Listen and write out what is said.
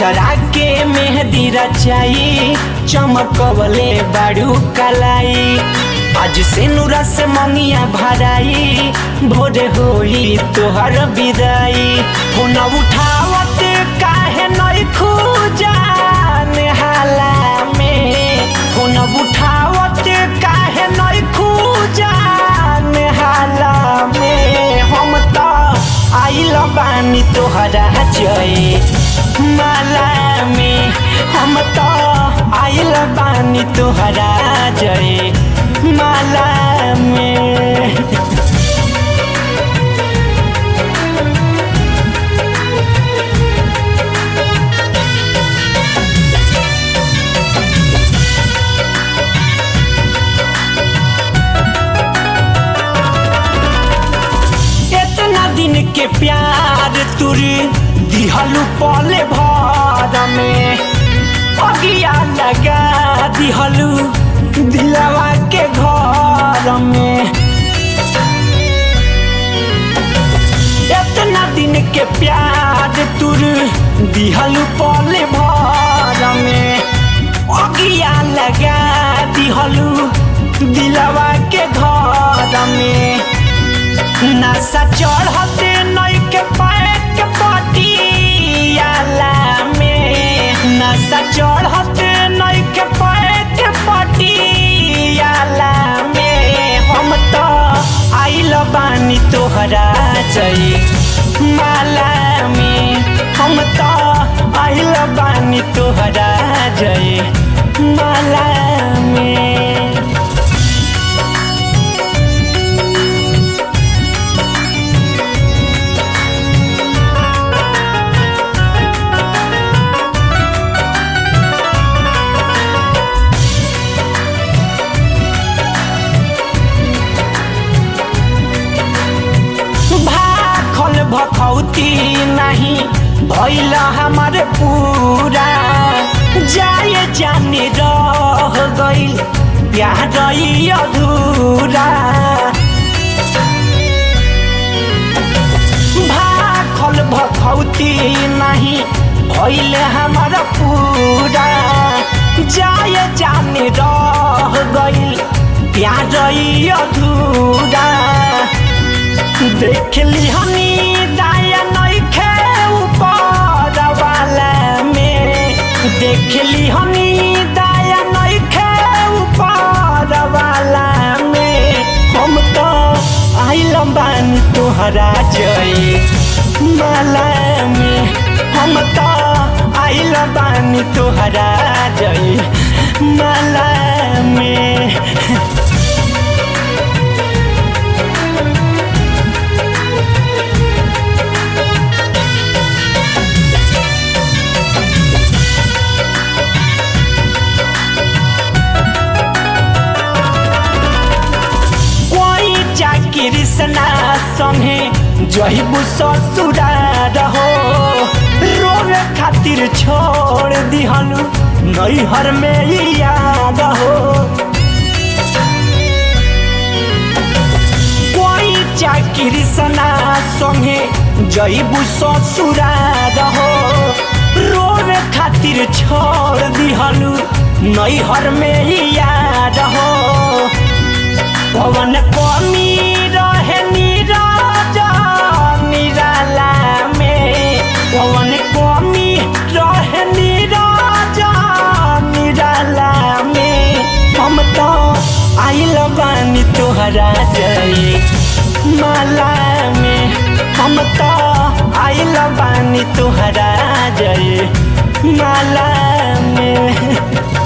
दूसरा के मेहंदी रचाई चमकवले बाड़ू कलाई आज से नूरा से मंगिया भराई भोरे होई तोहर विदाई फोन उठावत काहे नई खूजान हाला में फोन उठावत काहे नई खूजान हाला में हम तो आइल बानी तोहरा जय माला में हम तो आइल बानी तोहरा जय माला में इतना दिन के प्यार तुर दिहलू पले भर में अगिया लगा दिहलू दिलवा के घर में इतना दिन के प्यार तुर दिहलू पले भर में अगिया लगा दिहलू दिलवा के घर में नशा चढ़ते नई के पैक पटियाला में नशा चढ़ते नई के पैक पटियाला में हम तो आइल बानी तोहरा जई माला में हम तो आइल बानी तोहरा जई माला में भाखल भखौती नहीं भैल हमार पूरा जाए जाने रह गइल प्यार ई अधूरा भाखल भखौती नहीं भैल हमार पूरा जाए जाने रह गइल प्यार ई अधूरा देखली हनी दाया नइखे ऊपर वाला में देखली हनी दाया नइखे ऊपर वाला में हम तो आइल बानी तोहरा जय माला में हम तो आइल बानी तोहरा जय माला में कोई चाकिर सना संगे जहिबू ससुरा रहो रोवे खातिर छोड़ दिहनु नैहर में ही याद हो कोई चाकिर सना संगे जहिबू ससुरा रहो रोवे खातिर छोड़ दिहनु नैहर में ही याद हो पवन कमी रहे नीरज निराला में पवन कमी रहे नीरज निराला में हम तो आइल बानी तोहरा जय माला में हम तो आइल बानी तोहरा जय माला में